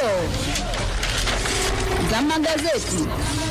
dondoo za magazeti.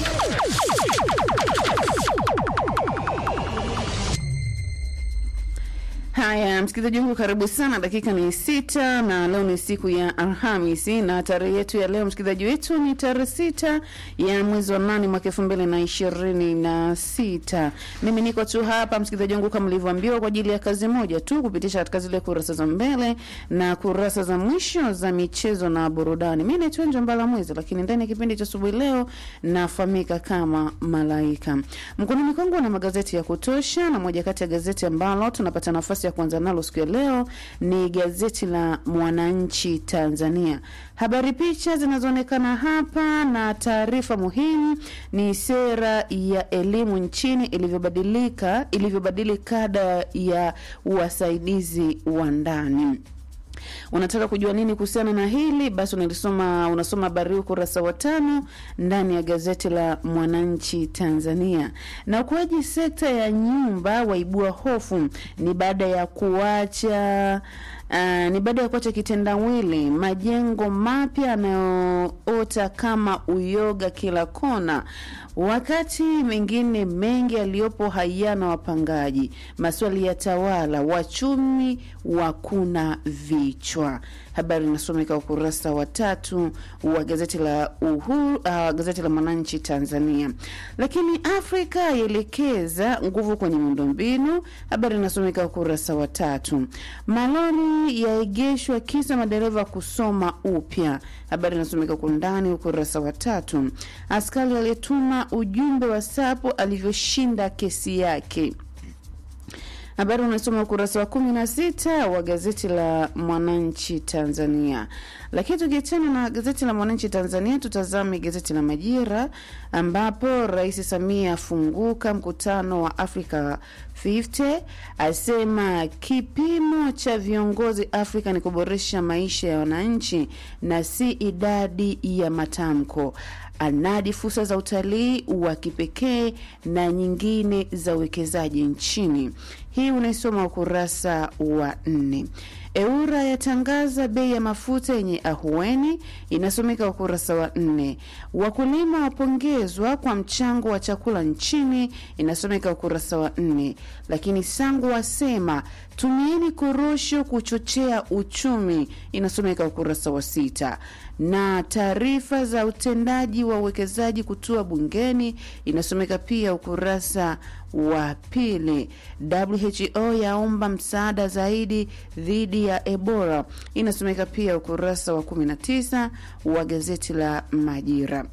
Haya, msikilizaji wangu, karibu sana. Dakika ni sita na leo ni siku ya Alhamisi na tarehe yetu ya leo, msikilizaji wetu, ni tarehe sita ya mwezi wa nane mwaka elfu mbili na ishirini na sita. Mimi niko tu hapa msikilizaji wangu, kama mlivyoambiwa, kwa ajili ya kazi moja tu, kupitisha katika zile kurasa za mbele na kurasa za mwisho za michezo na burudani. Mi naitwa Njambala Mwezi, lakini ndani ya kipindi cha asubuhi leo nafahamika kama Malaika. Mkononi kwangu na magazeti ya kutosha, na moja kati ya gazeti ambalo tunapata nafasi ya kuanza nalo siku ya leo ni gazeti la Mwananchi Tanzania. Habari picha zinazoonekana hapa na taarifa muhimu ni sera ya elimu nchini ilivyobadilika ilivyobadili kada ya wasaidizi wa ndani. Unataka kujua nini kuhusiana na hili? Basi unalisoma unasoma habari hii ukurasa wa tano ndani ya gazeti la Mwananchi Tanzania. Na ukuaji sekta ya nyumba waibua hofu ni baada ya kuacha Uh, ni baada ya kuacha kitendawili, majengo mapya yanayoota kama uyoga kila kona, wakati mengine mengi yaliyopo hayana wapangaji. Maswali ya tawala, wachumi wakuna vichwa. Habari inasomeka ukurasa wa tatu wa gazeti la Uhuru, uh, gazeti la Mwananchi Tanzania. Lakini Afrika yaelekeza nguvu kwenye miundombinu, habari inasomeka ukurasa wa tatu. Malori yaegeshwa kisa madereva kusoma upya, habari inasomeka kwa undani ukurasa wa tatu. Askari aliyetuma ujumbe wa sapo alivyoshinda kesi yake habari unasoma ukurasa wa kumi na sita wa gazeti la Mwananchi Tanzania. Lakini tukiachana na gazeti la Mwananchi Tanzania, tutazame gazeti la Majira ambapo Rais Samia afunguka mkutano wa Africa 50 asema kipimo cha viongozi Afrika ni kuboresha maisha ya wananchi na si idadi ya matamko anadi fursa za utalii wa kipekee na nyingine za uwekezaji nchini. Hii unaisoma ukurasa wa nne. Eura yatangaza bei ya mafuta yenye ahueni, inasomeka ukurasa wa nne. Wakulima wapongezwa kwa mchango wa chakula nchini, inasomeka ukurasa wa nne. Lakini Sangu wasema tumieni korosho kuchochea uchumi, inasomeka ukurasa wa sita na taarifa za utendaji wa uwekezaji kutua bungeni inasomeka pia ukurasa wa pili. WHO yaomba msaada zaidi dhidi ya Ebola inasomeka pia ukurasa wa 19 wa gazeti la Majira.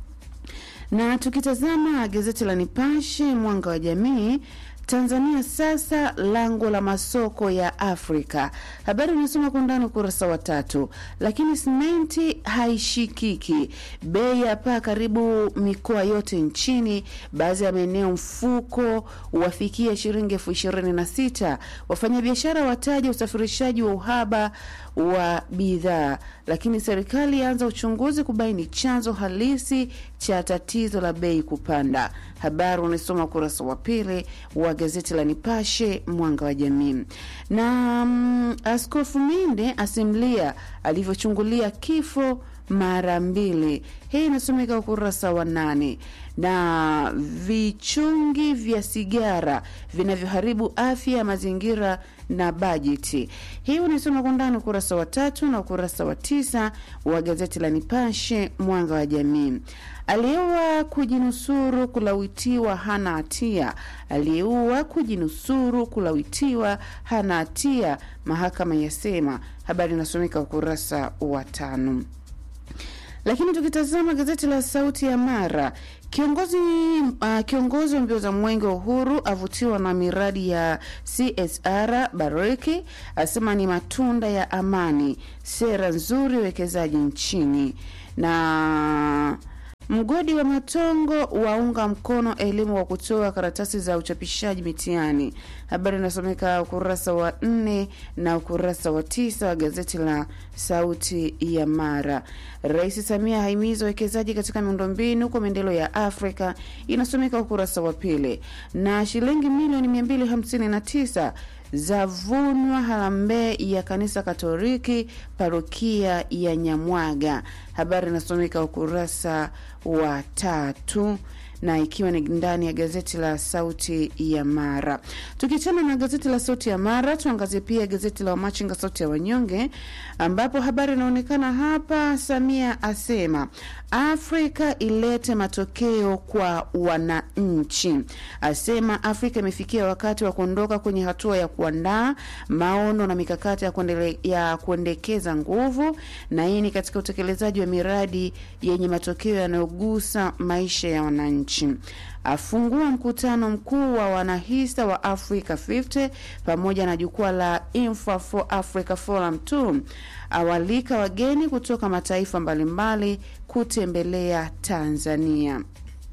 Na tukitazama gazeti la Nipashe mwanga wa jamii Tanzania sasa lango la masoko ya Afrika. Habari unasoma kwa undani ukurasa wa tatu. Lakini simenti haishikiki, bei ya paa karibu mikoa yote nchini, baadhi ya maeneo mfuko wafikia shilingi elfu ishirini na sita. Wafanyabiashara wataja usafirishaji wa uhaba wa bidhaa, lakini serikali yaanza uchunguzi kubaini chanzo halisi cha tatizo la bei kupanda. Habari unasoma ukurasa wa pili wa gazeti la Nipashe mwanga wa jamii. Na mm, Askofu Minde asimlia alivyochungulia kifo mara mbili. Hii inasomeka ukurasa wa nane. Na vichungi vya sigara vinavyoharibu afya ya mazingira na bajeti. Hii unaisoma kwa ndani ukurasa wa tatu na ukurasa wa tisa wa gazeti la Nipashe mwanga wa jamii. Aliyeua kujinusuru kulawitiwa hana hatia. Aliyeua kujinusuru kulawitiwa hana hatia, mahakama yasema. Habari inasomeka ukurasa wa tano. Lakini tukitazama gazeti la Sauti ya Mara, kiongozi uh, kiongozi wa mbio za mwenge wa uhuru avutiwa na miradi ya CSR. Bariki asema ni matunda ya amani, sera nzuri uwekezaji nchini na Mgodi wa Matongo waunga mkono elimu wa kutoa karatasi za uchapishaji mitihani. Habari inasomeka ukurasa wa nne na ukurasa wa tisa wa gazeti la Sauti ya Mara. Rais Samia haimiza uwekezaji katika miundombinu kwa maendeleo ya Afrika, inasomeka ukurasa wa pili. Na shilingi milioni 259 zavunwa harambee ya kanisa Katoliki parokia ya Nyamwaga. Habari inasomeka ukurasa wa tatu na ikiwa ni ndani ya gazeti la Sauti ya Mara. Tukiachana na gazeti la Sauti ya Mara, tuangazie pia gazeti la Wamachinga Sauti ya Wanyonge, ambapo habari inaonekana hapa. Samia asema Afrika ilete matokeo kwa wananchi, asema Afrika imefikia wakati wa kuondoka kwenye hatua ya kuandaa maono na mikakati ya, kuendele, ya kuendekeza nguvu, na hii ni katika utekelezaji wa miradi yenye matokeo yanayogusa maisha ya wananchi afungua mkutano mkuu wa wanahisa wa Africa 50 pamoja na jukwaa la Infra for Africa Forum 2 awalika wageni kutoka mataifa mbalimbali kutembelea Tanzania.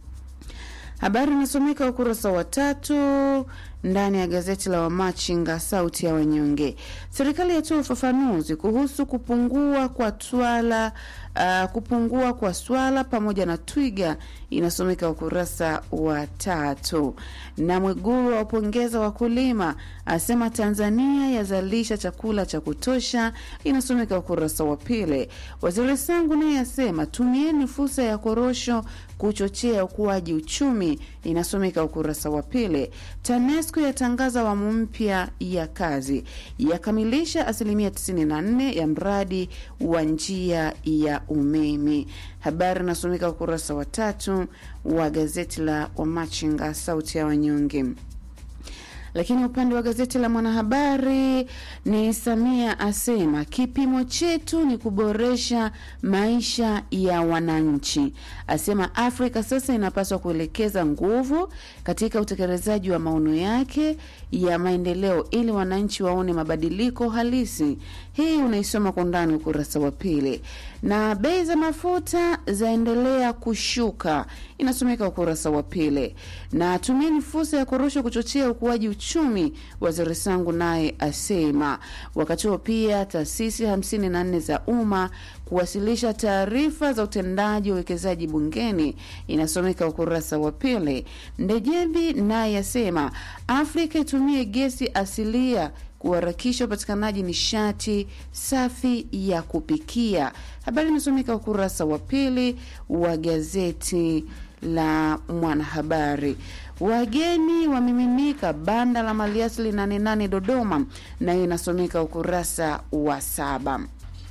Habari inasomeka ukurasa wa tatu ndani ya gazeti la Wamachinga sauti ya wanyonge. Serikali yatoa ufafanuzi kuhusu kupungua kwa twala uh, kupungua kwa swala pamoja na twiga, inasomeka ukurasa wa tatu. Na Mwigulu wapongeza wakulima, asema Tanzania yazalisha chakula cha kutosha, inasomeka ukurasa wa pili. Waziri Sangu naye asema tumieni fursa ya korosho kuchochea ukuaji uchumi, inasomeka ukurasa wa pili. TANESCO yatangaza awamu mpya ya kazi, yakamilisha asilimia 94 ya mradi wa njia ya umeme. Habari inasomeka ukurasa wa tatu wa gazeti la Wamachinga sauti ya wanyonge. Lakini upande wa gazeti la Mwanahabari ni Samia asema kipimo chetu ni kuboresha maisha ya wananchi. Asema Afrika sasa inapaswa kuelekeza nguvu katika utekelezaji wa maono yake ya maendeleo ili wananchi waone mabadiliko halisi. Hii unaisoma kwa undani ukurasa wa pili. Na bei za mafuta zaendelea kushuka, inasomeka ukurasa wa pili. Na tumieni fursa ya korosho kuchochea ukuaji uchumi, waziri Sangu naye asema. Wakati huo pia taasisi 54 za umma kuwasilisha taarifa za utendaji wa uwekezaji bungeni, inasomeka ukurasa wa pili. Ndejembi naye asema Afrika itumie gesi asilia kuharakisha upatikanaji nishati safi ya kupikia. Habari inasomeka ukurasa wa pili wa gazeti la Mwanahabari. Wageni wamiminika banda la maliasili nane nane Dodoma, nayo inasomeka ukurasa wa saba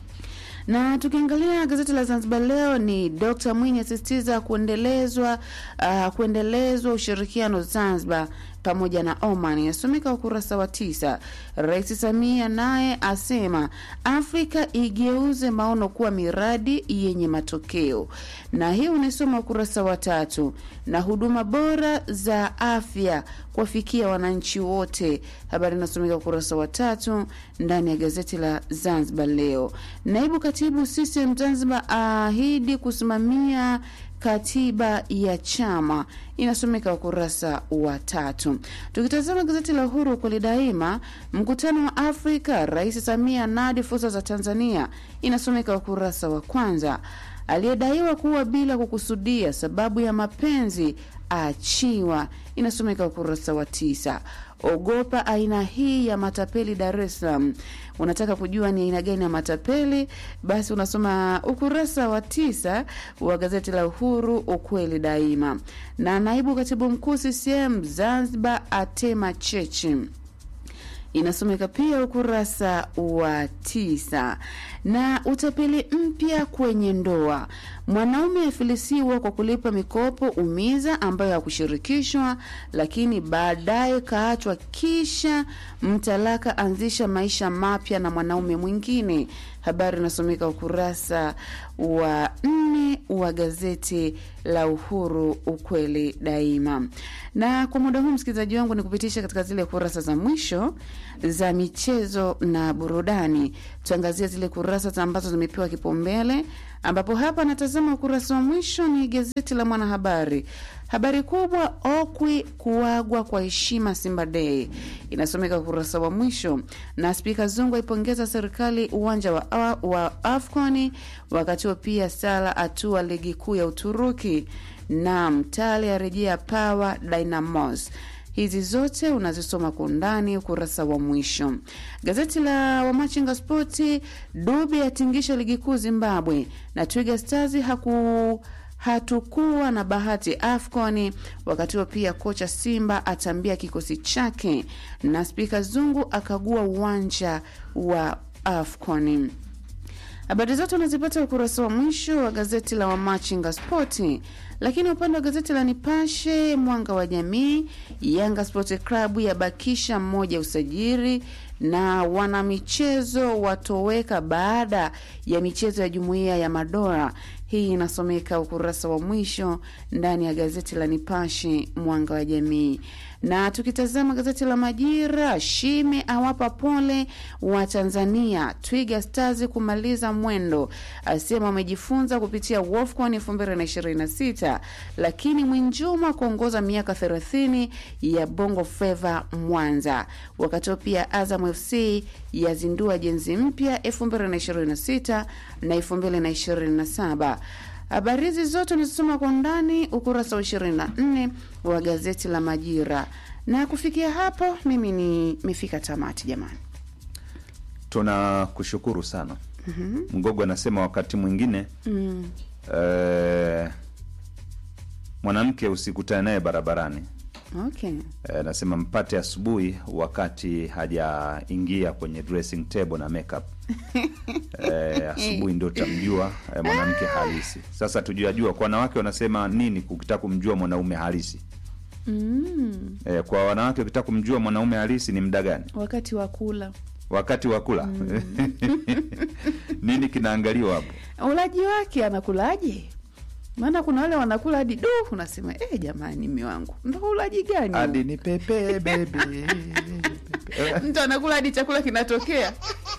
na tukiangalia gazeti la Zanzibar Leo ni Dr Mwinyi asisitiza kuendelezwa uh, kuendelezwa ushirikiano Zanzibar pamoja na Oman inasomeka ukurasa wa tisa. Rais Samia naye asema Afrika igeuze maono kuwa miradi yenye matokeo, na hii unaisoma ukurasa wa tatu. Na huduma bora za afya kuwafikia wananchi wote, habari inasomeka ukurasa wa tatu ndani ya gazeti la Zanzibar Leo. Naibu katibu CCM Zanzibar aahidi kusimamia katiba ya chama inasomeka ukurasa wa tatu. Tukitazama gazeti la Uhuru kweli daima, mkutano wa Afrika, Rais Samia nadi fursa za Tanzania inasomeka ukurasa wa kwanza. Aliyedaiwa kuwa bila kukusudia sababu ya mapenzi aachiwa inasomeka ukurasa wa tisa. Ogopa aina hii ya matapeli Dar es Salaam. Unataka kujua ni aina gani ya matapeli? Basi unasoma ukurasa wa tisa wa gazeti la Uhuru, ukweli daima. Na naibu katibu mkuu CCM Zanzibar atema cheche inasomeka pia ukurasa wa tisa. Na utapeli mpya kwenye ndoa, mwanaume afilisiwa kwa kulipa mikopo umiza ambayo hakushirikishwa, lakini baadaye kaachwa, kisha mtalaka anzisha maisha mapya na mwanaume mwingine. Habari inasomeka ukurasa wa nne wa gazeti la Uhuru, ukweli daima. Na kwa muda huu, msikilizaji wangu, ni kupitisha katika zile kurasa za mwisho za michezo na burudani. Tuangazia zile kurasa ambazo zimepewa kipaumbele, ambapo hapa natazama ukurasa wa mwisho ni gazeti la Mwanahabari. Habari kubwa, Okwi kuagwa kwa heshima Simba Day, inasomeka ukurasa wa mwisho. Na Spika Zungu aipongeza serikali uwanja wa, wa Afconi. Wakati huo pia Sala atua ligi kuu ya Uturuki na Mtale arejea Power Dynamos. Hizi zote unazisoma kwa undani ukurasa wa mwisho. Gazeti la Wamachinga Spoti, Dube atingisha ligi kuu Zimbabwe na Twiga Stars haku hatukuwa na bahati AFCON. Wakati huo pia kocha Simba atambia kikosi chake na spika Zungu akagua uwanja wa AFCON. Habari zote unazipata ukurasa wa mwisho wa gazeti la Wamachinga Spoti. Lakini upande wa gazeti la Nipashe Mwanga wa Jamii, Yanga Sport Club yabakisha mmoja usajili na wanamichezo watoweka baada ya michezo ya Jumuiya ya Madola. Hii inasomeka ukurasa wa mwisho ndani ya gazeti la Nipashe Mwanga wa Jamii. Na tukitazama gazeti la Majira, Shime awapa pole wa Tanzania, Twiga Stars kumaliza mwendo, asema wamejifunza kupitia WAFCON 2026, lakini Mwinjuma kuongoza miaka 30 ya Bongo Flava Mwanza. Wakati pia Azam FC yazindua jenzi mpya 2026 na 2027. Habari hizi zote unazisoma kwa undani ukurasa wa 24 wa gazeti la Majira. Na kufikia hapo, mimi nimefika tamati jamani. Tunakushukuru sana. Mgogo anasema wakati mwingine Mm. eh, mwanamke usikutane naye barabarani. Okay. Eh, Anasema mpate asubuhi wakati hajaingia kwenye dressing table na makeup. Eh, asubuhi ndio utamjua eh, mwanamke halisi. Sasa tujajua kwa wanawake wanasema nini ukitaka kumjua mwanaume halisi. Mm. Eh, kwa wanawake ukitaka kumjua mwanaume halisi ni muda gani? Wakati wa kula Wakati wa kula. nini kinaangaliwa hapo? ulaji wake, anakulaje? Maana kuna wale wanakula hadi du, unasema eh, jamani, mme wangu ndo ulaji gani? huu?" Hadi ni pepe baby. Mtu anakula hadi chakula kinatokea.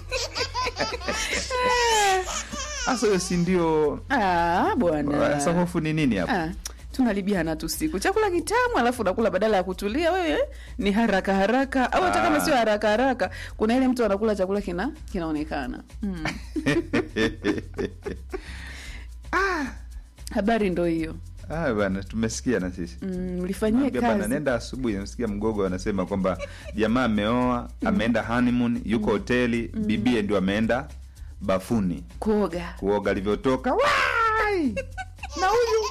Sasa hiyo si ndio Ah, bwana. sasa hofu ni nini hapo? Ah, tunalibiana tu siku chakula kitamu, alafu unakula badala ya kutulia wewe eh, ni haraka haraka, au hata kama Ah. sio haraka haraka, kuna ile mtu anakula chakula kina kinaonekana mm. Habari ndo hiyo Ah, bana tumesikia na sisi. mm, mlifanyie Naambia bana, kazi nenda asubuhi, namsikia mgogo anasema kwamba jamaa ameoa, ameenda honeymoon, yuko hoteli, bibie ndio ameenda bafuni kuoga. kuoga, alivyotoka wai Na huyu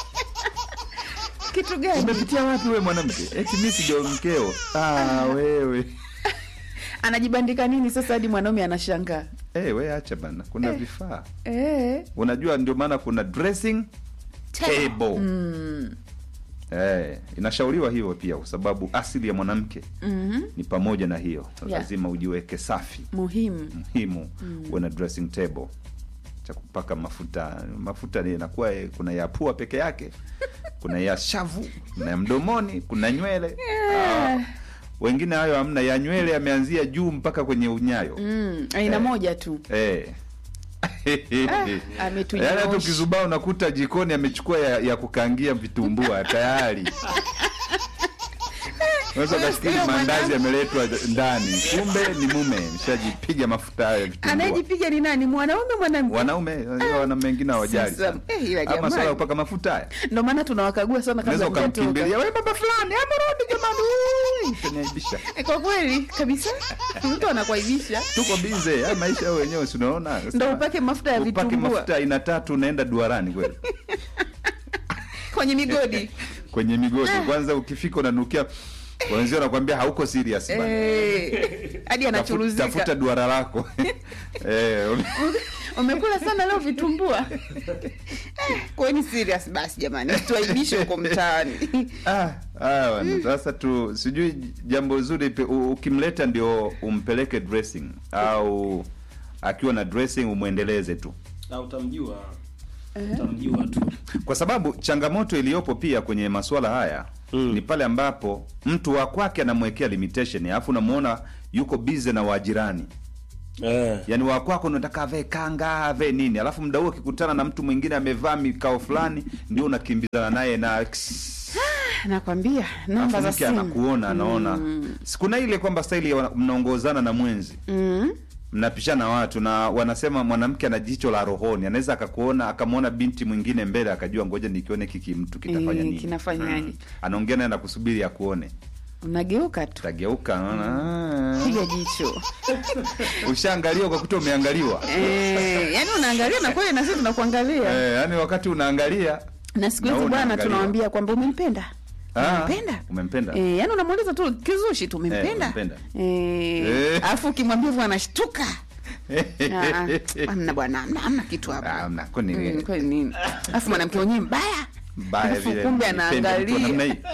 kitu gani? umepitia wapi we mwanamke? Eti mimi sija mkeo. Ah, wewe Anajibandika nini sasa hadi mwanaume anashangaa? Eh, we acha bana, kuna vifaa Eh, unajua, ndio maana kuna dressing table mm, eh, inashauriwa hivyo pia, kwa sababu asili ya mwanamke mhm, ni pamoja na hiyo, Yeah. lazima ujiweke safi muhimu muhimu uwe na dressing table cha kupaka mafuta mafuta ni inakuwa eh, kuna ya pua peke yake kuna ya shavu kuna ya mdomoni kuna nywele ah, wengine hayo hamna ya nywele yameanzia juu mpaka kwenye unyayo mm, aina Eh. moja tu eh. ametujosha. Yaani hata ukizubaa unakuta jikoni amechukua ya, ya kukangia vitumbua tayari unaweza ukafikiri Huyo maandazi mwanamke- yameletwa ndani kumbe ni mume nishajipiga mafuta hayo ya vitumbua anayejipiga ni nani? Mwanaume mwanamke? wanaume wanaume wengine hawajali Sasa, sana. eh, ila ama jamani. swala ya kupaka mafuta haya Ndo maana tunawakagua sana unaweza kabla hujatoka. ukamkimbilia we baba fulani amerudi jamani Ui, utaniaibisha Eh, Kwa kweli kabisa, mtu anakuaibisha tuko bize haya maisha yao wenyewe si unaona ndo upake mafuta ya upake vitumbua mafuta aina tatu unaenda duarani kweli kwenye migodi kwenye migodi kwanza ukifika unanukia wenzio wanakwambia hauko serious bana Eh, hadi Tafu- anachuruzika. tafuta duara lako eh, Umekula sana leo vitumbua Eh, kweni serious basi jamani, tuaibishe huko mtaani. ah, ah, bwana. sasa tu sijui jambo zuri pe- u- ukimleta ndio umpeleke dressing au akiwa na dressing umwendeleze tu na utamjua utamjua tu kwa sababu changamoto iliyopo pia kwenye masuala haya Mm. ni pale ambapo mtu wa kwake anamwekea limitation alafu unamwona yuko busy na wajirani eh. yaani wa kwako unataka avae kanga avae nini alafu mda huo akikutana na mtu mwingine amevaa mikao fulani ndio unakimbizana naye na Nakwambia namba alafu za mke simu anakuona anaona sikuna ile kwamba staili ya wana- mnaongozana na mwenzi mm. mnapishana watu na wanasema mwanamke ana jicho la rohoni anaweza akakuona akamwona binti mwingine mbele akajua ngoja nikione kiki mtu kitafanya Eh, nini kinafanyaje? anaongea naye na kusubiri akuone unageuka tu utageuka naona piga jicho ah, ushaangaliwa kwa kuta umeangaliwa eh, yani unaangalia na kweli na sisi tunakuangalia eh, yani wakati unaangalia na siku na hizi wewe bwana unaangaliwa. tunawambia kwamba umempenda Ah, umempenda umempenda Eh, yani unamuuliza tu kizushi tu Eh, umempenda umempenda. Eh, Eh. alafu ukimwambia hivyo anashtuka Ah, ah, amna bwana amna, amna kitu Ah, hapa hamna, kwani Mm, nini? kwani nini alafu mwanamke mwenyewe mbaya mbaya Alafu vile kumbe nipende mtu wa anaangalia. namna hii.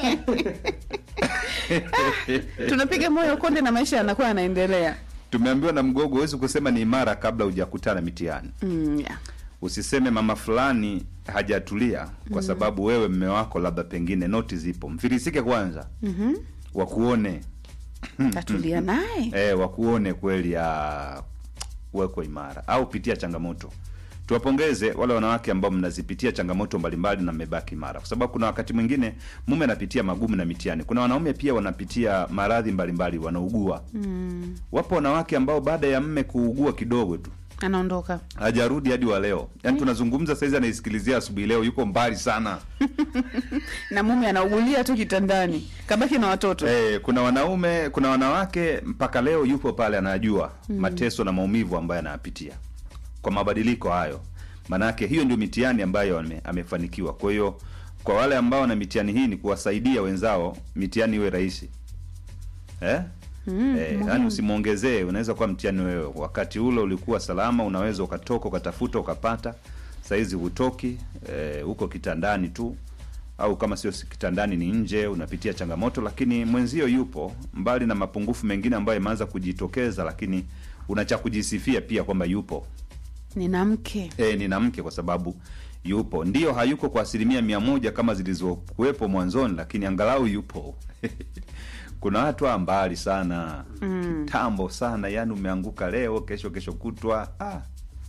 tunapiga moyo konde na maisha yanakuwa yanaendelea tumeambiwa na mgogo huwezi kusema ni imara kabla hujakutana mitihani mm, yeah. usiseme mama fulani hajatulia kwa sababu wewe mme wako labda pengine noti zipo mfilisike kwanza mm-hmm. wakuone tatulia naye e, wakuone kweli ya weko imara au pitia changamoto tuwapongeze wale wanawake ambao mnazipitia changamoto mbalimbali na mmebaki imara kwa sababu kuna wakati mwingine mume anapitia magumu na mitihani kuna wanaume pia wanapitia maradhi mbalimbali wanaugua mm. wapo wanawake ambao baada ya mme kuugua kidogo tu anaondoka hajarudi hadi wa leo yaani tunazungumza saizi anaisikilizia asubuhi leo yuko mbali sana na mume anaugulia tu kitandani kabaki na watoto Eh, kuna wanaume kuna wanawake mpaka leo yupo pale anajua mateso na maumivu ambayo anayapitia kwa mabadiliko hayo maanake hiyo ndio mitihani ambayo ame, amefanikiwa kwa hiyo kwa wale ambao na mitihani hii ni kuwasaidia wenzao mitihani iwe rahisi eh? Mm, Eh, yani usimwongezee unaweza kuwa mtihani wewe wakati ule ulikuwa salama unaweza ukatoka ukatafuta ukapata sahizi hutoki eh, huko kitandani tu au kama sio kitandani ni nje unapitia changamoto lakini mwenzio yupo mbali na mapungufu mengine ambayo imeanza kujitokeza lakini una cha kujisifia pia kwamba yupo nina mke e, nina mke kwa sababu yupo ndio hayuko kwa asilimia mia moja kama zilizokuwepo mwanzoni lakini angalau yupo kuna watu wa mbali sana Mm. kitambo sana yani umeanguka leo kesho kesho kutwa ah.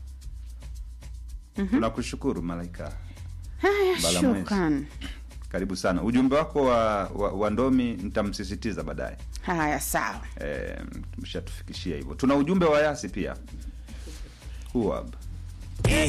tunakushukuru malaika haya Bala mwezi. shukran karibu sana ujumbe wako wa, wa, wa ndomi nitamsisitiza baadaye haya sawa e, mshatufikishia hivyo tuna ujumbe wa yasi pia huab Eh,